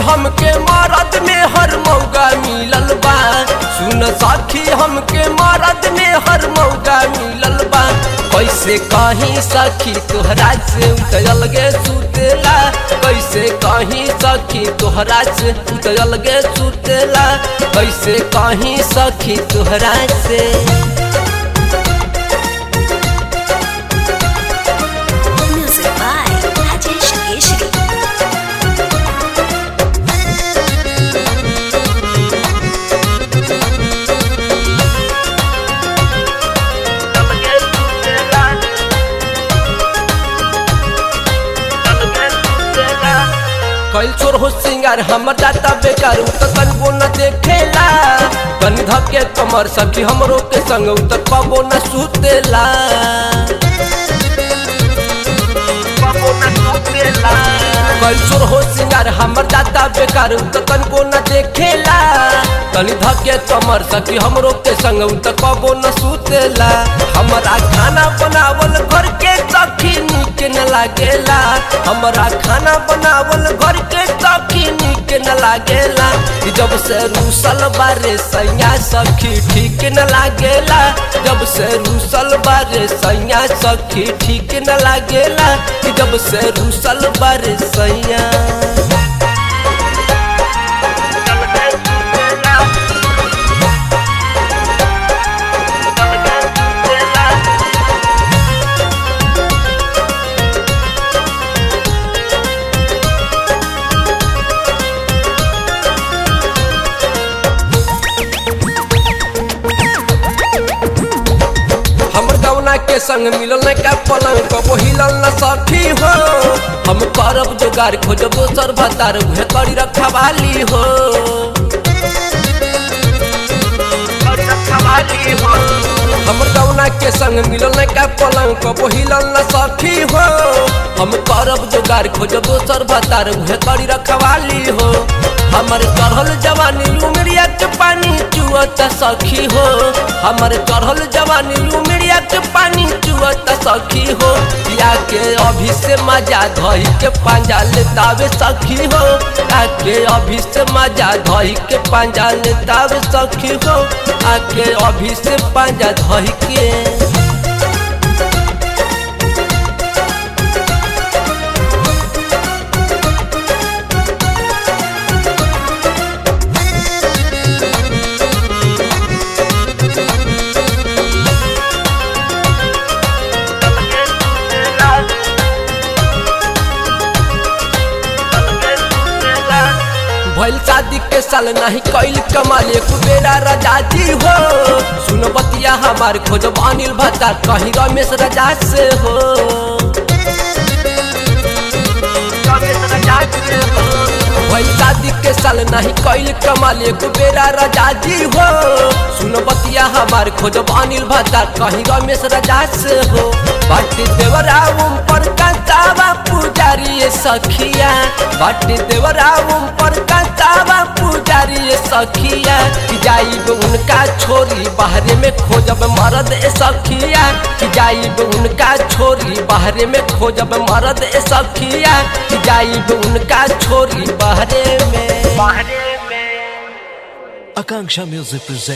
हमके मरद में हर मौका मिलल बा सुन सखी हमके मरद में हर मौका मिलल बा कैसे कहीं सखी तोहरा से उतरल गे सुतेला कैसे कहीं सखी तोहरा से उतरल गे सुतेला कैसे कहीं सखी तोहरा से Music by Rajesh Keshri. कैल चोर हो सिंगार हमर जाता बेकार उ त कनबो न देखेला कनी धके कमर सखी हमरो के संग उ त कबो न सुतेला कैल चोर हो सिंगार हमर जाता बेकार उ त कनबो न देखेला कनी धके कमर सखी हमरो के संग उ त कबो न सुतेला हमरा खाना बनावल घर के सखी नीक न लागेला हमरा खाना बनावल घर के सखी नीक न लागेला ई जब से रूसल बारे सैया सखी ठीक न लागेला जब से रूसल बारे सैया सखी ठीक न लागेला ई जब से रूसल बारे सैया हमर गौना के संग मिलल न का पलंग कबो हिलल न सखी हो हम करब जोगार खोजब दोसर भतार उहे करी रखवाली हो हमर गौना के संग मिलल न का पलंग कबो हिलल न सखी हो हम करब जोगार खोजब दोसर भतार उहे करी रखवाली हो हमर चढ़ल जवानी उमरिया के पानी चुअत सखी हो हमर चढ़ल जवानी उमरिया के पानी चुअत सखी हो या के अभी से मजा धई के पांजा लेतावे सखी हो या के अभी से मजा धई के पांजा लेतावे सखी हो आके अभी से पांजा धई के भइल शादी के साल नहीं कैल कमाल एक बेरा राजा जी हो सुन बतिया हमार खोजब अनिल भत्ता कहीं रमेश राजा से हो भइल शादी के साल नहीं कैल कमाल एक बेरा राजा जी हो सुन बतिया हमार खोजब अनिल भत्ता कहीं रमेश राजा से हो बाटी देवरा उम पर कंसावा पुजारी ये सखिया बाटी देवरा उम पर कंसावा पुजारी ये सखिया कि जाइब उनका छोरी बाहरे में खोजब मरद ए सखिया कि जाइब उनका छोरी बाहरे में खोजब मरद ए सखिया कि जाइब उनका छोरी बाहरे में Akanksha Music presents.